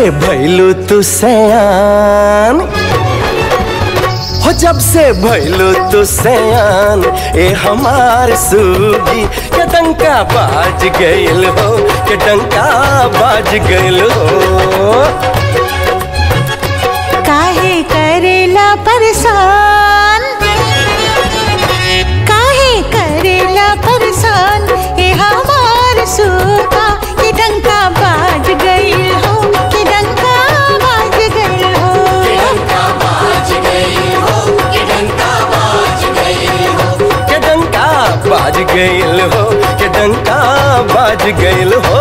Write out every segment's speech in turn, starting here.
भैलू तू सयान हो जब से भैलू तू सयान ए हमार सूगी के डंका बाज गइल हो के डंका बाज गइल हो काहे करेला परेशान काहे करेला परेशान ए हमार सूखा कि डंका बाज गई हो कि डंका बाज गई हो के डंका बाज गइल हो के डंका बाज गइल हो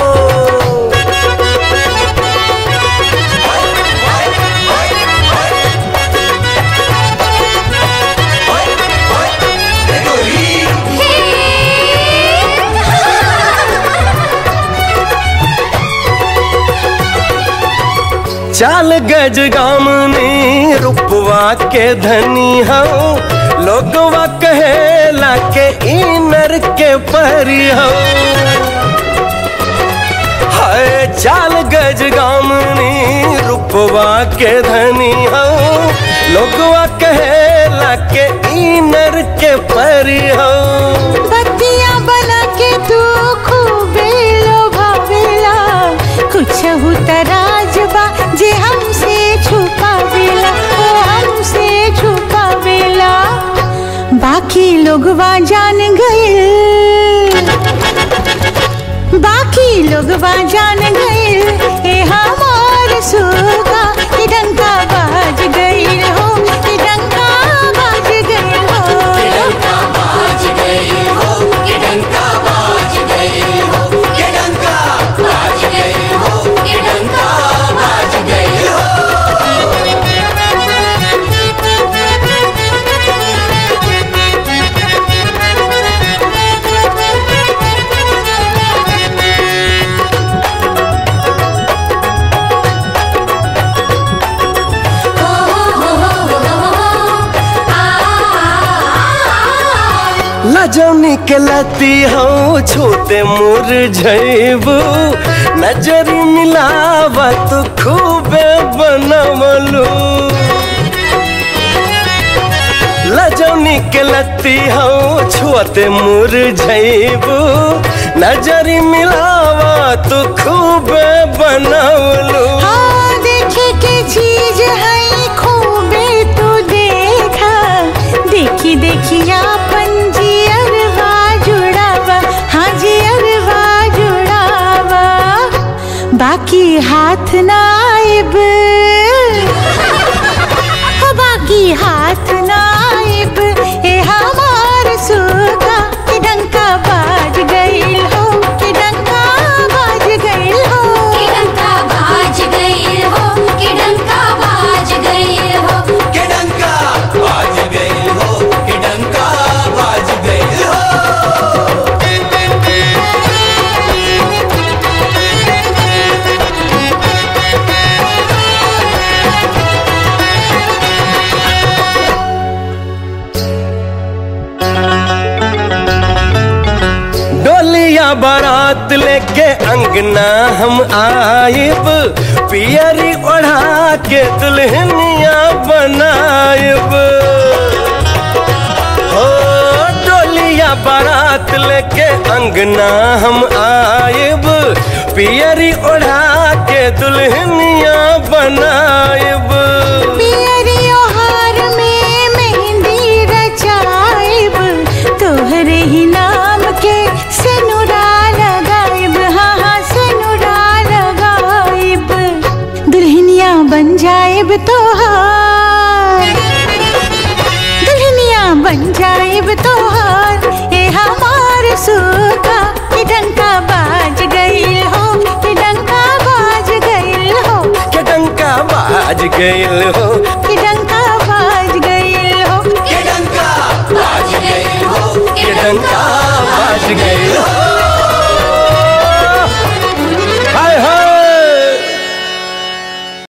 चाल गज गामनी रुपवा के धनी हो लोगवा कहेला के इनर के परी हो हाय चाल गज गामनी रुपवा के धनी हो लोगवा कहेला के इनर के परी हो बत्तियां बना के तू खूबे लोभावेला कुछ तराजबा जे हमसे छुपावेला ओ हमसे छुपावेला बाकी लोगवा जान गए बाकी लोगवा जान गए ए हमार सुगा कि डंका बाज गई हो कि डंका बाज गई हो लजौनी के लती हो छोटे मुर जैबू नजरी मिलावा तो खूबे बनवलू लजौनी के लती हो छोटे मुर जैबू नजरी मिलावा तो खूबे बनवलू हाँ देखे के चीज है खूबे तू देखा देखी देखी अपन जी अरवा जुड़ावा हाँ जी अरवा जुड़ावा बाकी हाथ ना आइब हो बाकी हाथ ना आइब ए हमार सुगा कि डंका बाज गई हो कि डंका बाज गई हो डंका बाज गई हो कि डंका बाज गई हो के डंका बाज गई हो के डंका बाज गई हो डोलिया बारात लेके अंगना हम आइब पियरी ओढ़ा के दुल्हनिया बनाइब हो डोलिया बारात लेके अंगना हम आइब पियरी ओढ़ा के दुल्हनिया बनाइब पियरियो हार में मेहंदी रचाइब तोहरे ही नाम के सेनुरा लगाइब हाँ हाँ सेनुरा लगाइब दुल्हनिया बन जाइब तोहार दुल्हनिया बन जाइब तोहार ए हमार सुका कि डंका बाज गई हो कि डंका बाज गई हो के डंका बाज गइल हो कि डंका बाज गई हो के डंका बाज गई हो के डंका बाज गइल